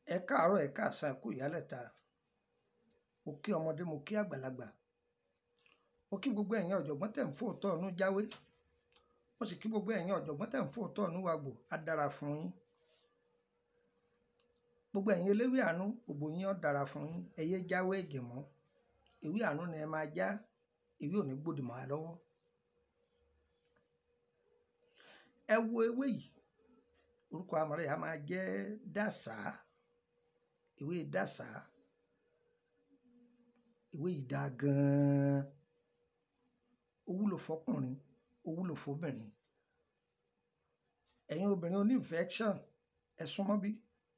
ẹ káàárọ̀ ẹ káàsán ẹ kú ìyálẹ̀ta mo kí ọmọdé mo kí àgbàlagbà mo kí gbogbo ẹ̀yin ọ̀jọ̀gbọ́n tẹ̀ ń fòótọ́ ọ̀nù jáwé mo sì kí gbogbo ẹ̀yin ọ̀jọ̀gbọ́n tẹ̀ ń fòótọ́ ọ̀nù wàgbò á dára fún yín gbogbo ẹ̀yin eléwé àánú gbogbo yín ó dára fún yín ẹ yé jáwé ẹ̀jẹ̀ mọ́ ewé àánú ni ẹ máa já ewé ò ní gbòdì mọ́ wa lọ́wọ́ ẹ wo ewé yìí orúkọ àmọ̀rẹ́ yà máa jẹ́ dàsá ìwé dàsá ìwé yìí dáa gan-an ó wúlò fọkùnrin ó wúlò fóbìnrin ẹ̀yin obìnrin oní infection ẹ súnmọ́ bí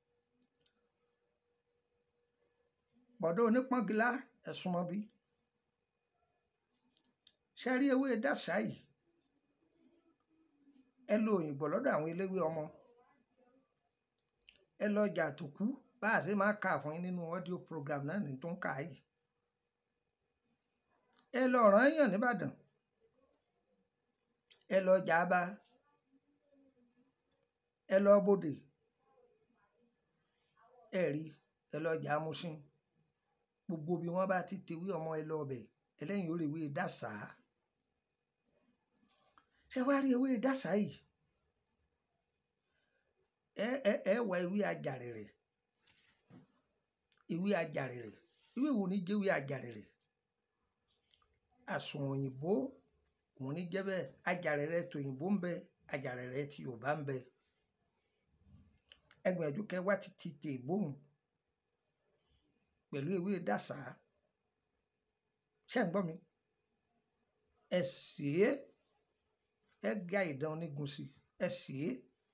bọ̀dọ̀ onípọ́ngilá ẹ súnmọ́ bí ṣe rí ewé dàsá yìí ẹ lo òyìnbó lọ́dọ̀ àwọn eléwé ọmọ ẹ lọ ọjà tó kú bá a ṣe máa kà fún yín nínú audio program náà ní tó ń kà yìí ẹ lọ ọ̀ràn èèyàn nìbàdàn ẹ lọ ọjà bá ẹ lọ bòdè ẹ rí ẹ lọ ọjà amúsìn gbogbo bí wọn bá ti tewé ọmọ ẹ lọ ọbẹ ẹlẹ́yìn orí ewé dàsá ṣé wàá rí ewé dàsá yìí ẹ ẹ ẹ wá ewé ajàrẹ̀rẹ̀ ewé ajàrẹ̀rẹ̀ ewé wo ni jẹ́ ewé ajàrẹ̀rẹ̀ àsùn òyìnbó òun ní jẹ́ bẹ́ẹ̀ ajàrẹ̀rẹ̀ tòyìnbó ń bẹ ajàrẹ̀rẹ̀ ti Yorùbá ń bẹ ẹgbẹ̀jú kẹwàá ti ti tè bóun pẹ̀lú ewé dàsá ṣé ń gbọ́ mi ẹ sì é ẹ ga ìdán onígun sí ẹ sì é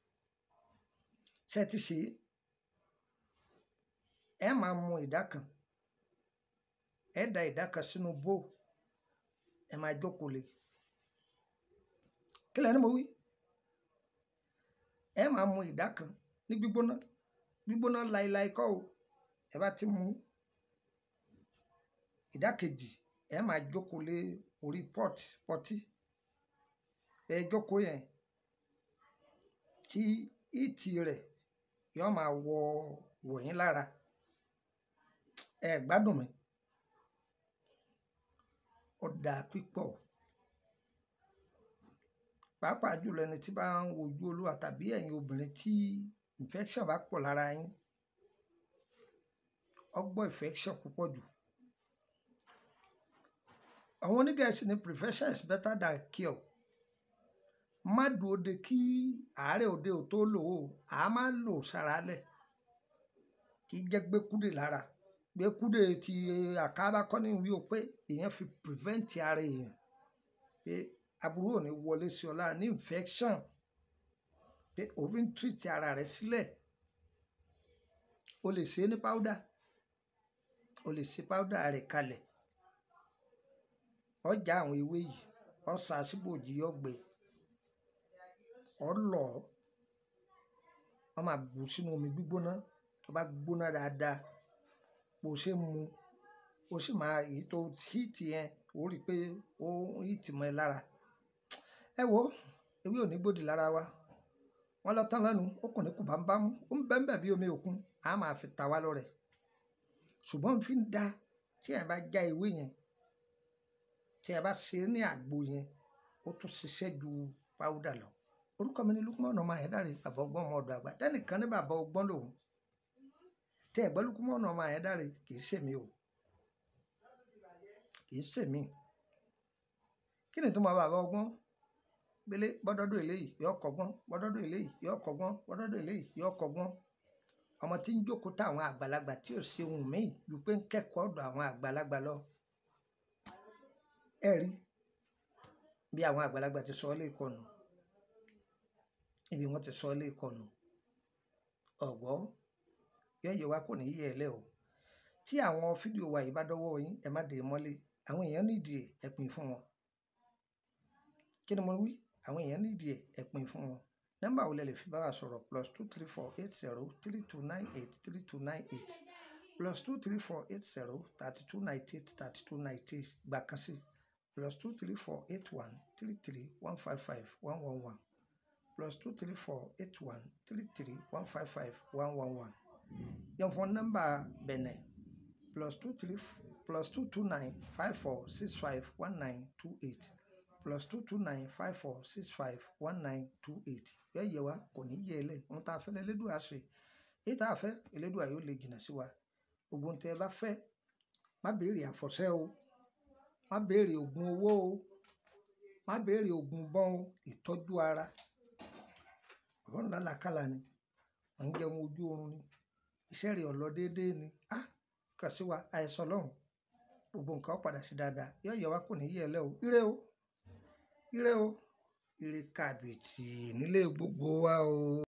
ṣe ti ṣe ẹ máa mu ìdá kan ẹ da ìdá kan sínú bó ẹ máa jókòó lé kí lẹ́nu mo wí ẹ máa mu ìdá kan ní gbígbóná gbígbóná láéláé kọ́ o ẹ bá ti mu ìdá kejì ẹ máa jókòó lé orí pọ́t pọ́tí ẹ jókòó yẹn tí ìtì rẹ̀ yóò máa wọ wọ̀nyí lára ẹ gbádùn mi ó dáa pípọ̀ pàápàá jùlọ ẹni tí bá ń wojú olúwa tàbí ẹ̀yin obìnrin tí infection bá pọ̀ lára yín ọgbọ́n infection púpọ̀ jù àwọn onígẹ̀ẹ́sì ní prevention is better than cure má dúró de kí àárẹ̀ òde ò tó lò ó à á máa lò sára lẹ̀ kì í jẹ́ gbẹ́kúdè lára gbẹ́kúdè ti àkàbà kọ́ni wí o pé èèyàn fi prevent ara èèyàn pé aburú ò ní wọlé sí ọ lára ní infection pé òfin treat ara rẹ sílẹ̀ o lè ṣe é ní powder o lè ṣe powder rẹ̀ kalẹ̀ ọjà àwọn ewé yìí ọ̀sà síbòjì ọgbẹ́ ọlọ wọn máa bù sínú omi gbígbóná tó bá gbóná dáadáa bó ṣe mu ó sì máa èyí tó híìtì yẹn ó rí i pé ó híìtì mọ́ ẹ lára ẹ wo ewé ò ní gbòdì lára wa wọn lọ tán lẹ́nu ó kùn ní kù bámúbámú ó ń bẹ́ ń bẹ̀ bí omi òkun á máa fi ta wá lọ́rẹ̀ ṣùgbọ́n fi ń da tí ẹ bá já ewé yẹn tí ẹ bá ṣe é ní àgbo yẹn ó tún ṣiṣẹ́ ju páwúdà lọ orúkọ mi ni lukumọ̀nà ọmọ ayédáre bàbá ọgbọ́n ọmọ ọ̀dọ̀ àgbà tẹ́nìkan ní bàbá ọgbọ́n lòun tẹ́ ẹ̀gbọ́n lukumọ̀nà ọmọ ayédáre kì í ṣèmi o kì í ṣèmi kí ni tó máa bàbá ọgbọ́n gbélé bọ́dọ́dọ̀ eléyìí yọ kọ́gbọ́n bọ́dọ́dọ̀ eléyìí yọ kọ́gbọ́n bọ́dọ́dọ̀ eléyìí yọ kọ́gbọ́n ọmọ tí ń jókòó táwọn àgbàlagbà tí ò ṣe ohun míì ju pé ń kẹ́kọ̀ọ́ ọ̀dọ̀ àwọn àgbàlagbà lọ ẹ rí bí àwọn àgbàlagbà ti sọ ọ́ lè kọnu ibi wọn ti sọ ilé ìkọnù ọgbọ yọyẹ wa kò ní yẹ ẹ lẹ o tí àwọn fídíò wa yìí bá dọ́wọ́ yín ẹ má dé mọ́lé àwọn èèyàn nídìí ẹ pín fún wọn kí ni mo wí àwọn èèyàn nídìí ẹ pín fún wọn nọ́mbà wo lẹ lè fi bá wa sọ̀rọ̀ plus two three four eight zero three two nine eight three two nine eight plus two three four eight zero thirty two ninety eight thirty two ninety eight gbà kan sí plus two three four eight one three three one five five one one one plus two three four eight one three three one five five one one one yẹn fún nọ́mbà bẹ̀nẹ̀ plus two three plus two two nine five four six five one nine two eight plus two two nine five four six five one nine two eight yẹ yẹ wa kò ní yẹ ẹ lẹ ohun tá a fẹ́ lẹ́lẹ́dùn àṣẹ èyí tá a fẹ́ Elédùà yóò lè jìnnà sí wa gbogbo ohun tẹ́ ẹ bá fẹ́ má béèrè àfọ̀ṣẹ́ o má béèrè oògùn owó o má béèrè oògùn bọ́n o ìtọ́jú ara ọ̀rọ̀ ńlá làkàlà ni wọ́n ń jẹun ojú oorun ni iṣẹ́ rẹ̀ ọ̀lọ́ déédéé ni á kà sí wa àìsàn lọ́hùn gbogbo nǹkan ó padà sí dáadáa yóò yẹ wá kò ní yẹ ẹ lẹ́ o ire o ire o ire kàbìtì nílé gbogbo wa o.